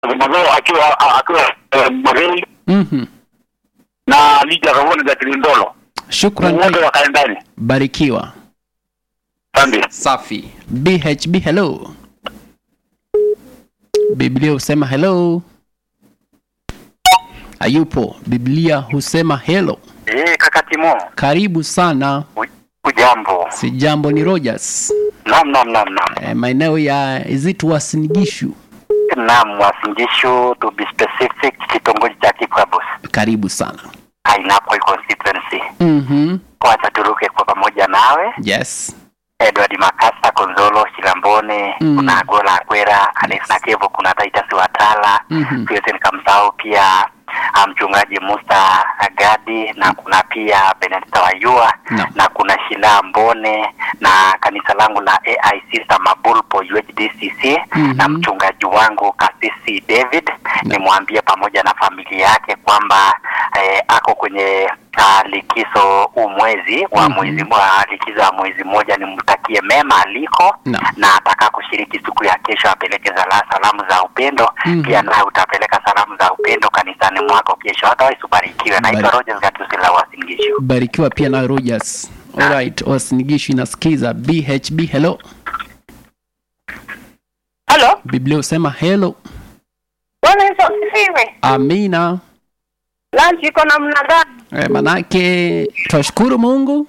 Mazao akiwa akiwa eh, Magei Mhm. na Lija Kavoni za Kilindolo Shukran, wote wakae ndani. barikiwa. Asante. Safi. BHB hello. Biblia husema hello. Hayupo. Biblia husema hello. Eh, kaka Timo, Karibu sana. ujambo? Si jambo ni Rogers. Naam, naam, naam, naam. E, maeneo ya Izitu Wasinigishu. Naam, Wasingishu to be specific, kitongoji cha Kipkabus, Karibu sana. Ainapoi constituency. Mhm. Wacha turuke kwa pamoja nawe Yes. Edward Makasa, Konzolo, Shilambone, Mm. kuna Agola Akwera, Alex Nakevo, kuna Titus Watala, Mhm. siwezi nikamsahau pia ah, mchungaji Musa Agadi na kuna pia Benedita Wayua No. na kuna Shila Mbone na kanisa langu la AIC Samabulpo UHDCC Mhm. na mchungaji wangu Kasisi David nimwambie pamoja na familia yake kwamba eh, ako kwenye uh, likizo huu mwezi wa Mhm. mwezi wa likizo ya mwezi mmoja, nimtakie mema aliko No. na ataka kushiriki siku ya kesho apeleke zala salamu za upendo Mhm. pia naye utapeleka salamu za upendo kanisani mwako kesho. Hata ubarikiwe. Naitwa Bari- Rogers Gatusila Wasingishu. Barikiwa pia na Rogers. Alright, Wasinigishu inasikiza. BHB hello. Halo, Biblia husema hello. Bwana Yesu asifiwe. Amina. Lunch iko namna gani? E, manake twashukuru Mungu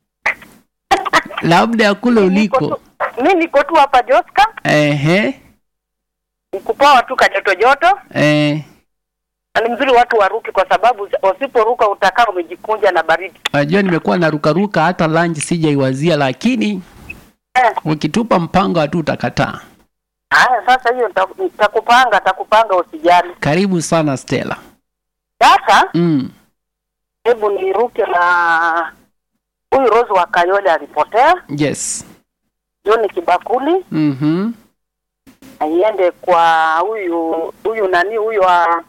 labda ya kule Niko uliko. tu- Mi niko tu hapa Joska, Ehe. nikupoa tu kajoto joto, Eh, na ni mzuri watu waruke, kwa sababu wasiporuka utakaa umejikunja na baridi. najua nimekuwa narukaruka hata lunch sijaiwazia, lakini Eh, ukitupa mpango hatu utakataa. Haya, sasa hiyo nita- nitakupanga, nitakupanga usijali. Karibu sana Stella. Sasa Mm. hebu niruke na huyu Rose wa Kayole alipotea, Yes. John Kibakuli, Mhm. na iende kwa huyu huyu nani huyu wa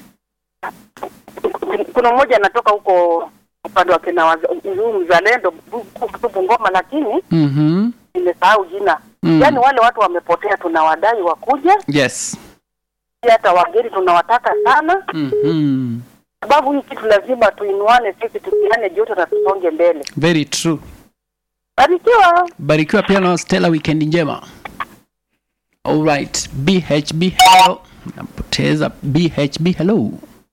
kuna mmoja anatoka huko upande wa kina waza- huyu mzalendo Bu- Bu- Bungoma, lakini Mhm. nimesahau jina. Mm. Yaani wale watu wamepotea, tunawadai wakuje, Yes. pia hata wageni tunawataka sana, Mhm. sababu hii kitu lazima tuinuane sisi, tukiane joto na tusonge mbele. Very true. Barikiwa. Barikiwa pia na Stella, weekend njema. Alright, BHB hello. Napoteza BHB hello.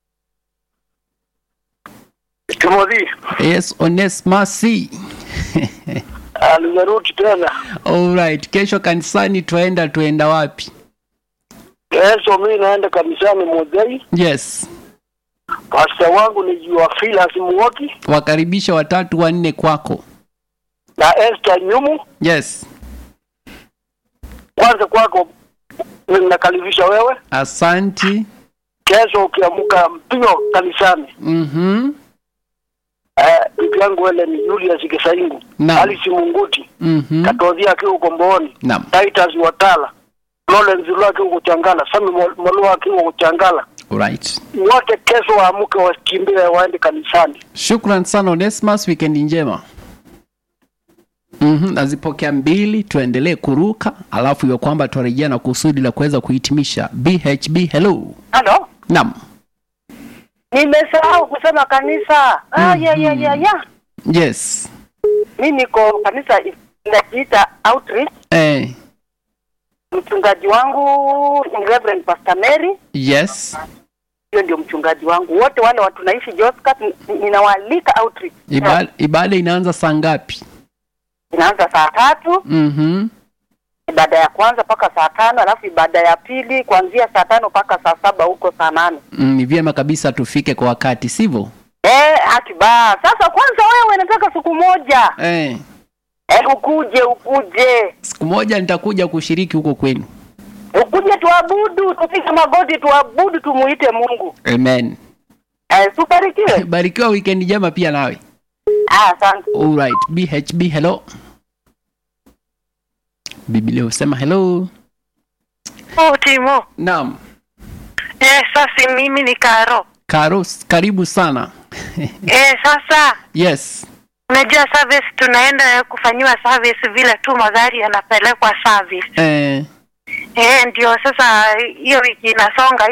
Timothy, Yes, Onesmus C. nimerudi tena. Alright, kesho kanisani tuenda tuenda wapi? Kesho mimi naenda kanisani Mozei. Yes. Pasta wangu ni Joafilas Muoki Wakaribisha watatu wanne kwako. na Esther Nyumu. Yes. Kwanza kwako ninakaribisha wewe. Asanti. Kesho ukiamka mpio kanisani. Mhm. Eh, bibi yangu wele ni Julius Kisaingu. Naam. Alice Munguti. Mhm. Katodhia akiwa Kombooni. Naam. Titus Watala. Lawrence Lua akiwa Kuchangala. Sami Molua akiwa Kuchangala. Alright. Wote kesho waamke wakimbie waende kanisani. Shukran sana Onesmus, weekend njema. Mhm, nazipokea mbili, tuendelee kuruka, alafu iwe kwamba tuarejea na kusudi la kuweza kuhitimisha. BHB hello. Halo, Naam. nimesahau kusema kanisa. Ah, ya ya ya ya. Yes. Mi niko kanisa inajiita Outreach. Eh, Mchungaji wangu ni Reverend Pastor Mary, yes. hiyo ndio mchungaji wangu. Wote wale watu naishi Joscat, n- ninawaalika Outreach. Ibada, ibada inaanza saa ngapi? Inaanza saa tatu Mhm. ibada ya kwanza mpaka saa tano alafu ibada ya pili kuanzia saa tano mpaka saa saba huko saa nane. Mm, ni vyema kabisa tufike kwa wakati, sivyo? Eh, haki ba. Sasa kwanza wewe nataka siku moja Eh, eh, ukuje ukuje siku moja nitakuja kushiriki huko kwenu. ukuje tuabudu, tupige magoti tuabudu, tumuite Mungu. Amen. Eh, subarikiwe. Barikiwa weekend njema pia nawe. Ah, asante. Alright, BHB hello. Biblia husema hello. Oh, Timo. Naam. Eh, sasa mimi ni Karo. Karo, karibu sana. Eh, sasa yes. unajua service tunaenda kufanyiwa service vile tu magari yanapelekwa service. Eh, Eh, ndio sasa hiyo wiki inasonga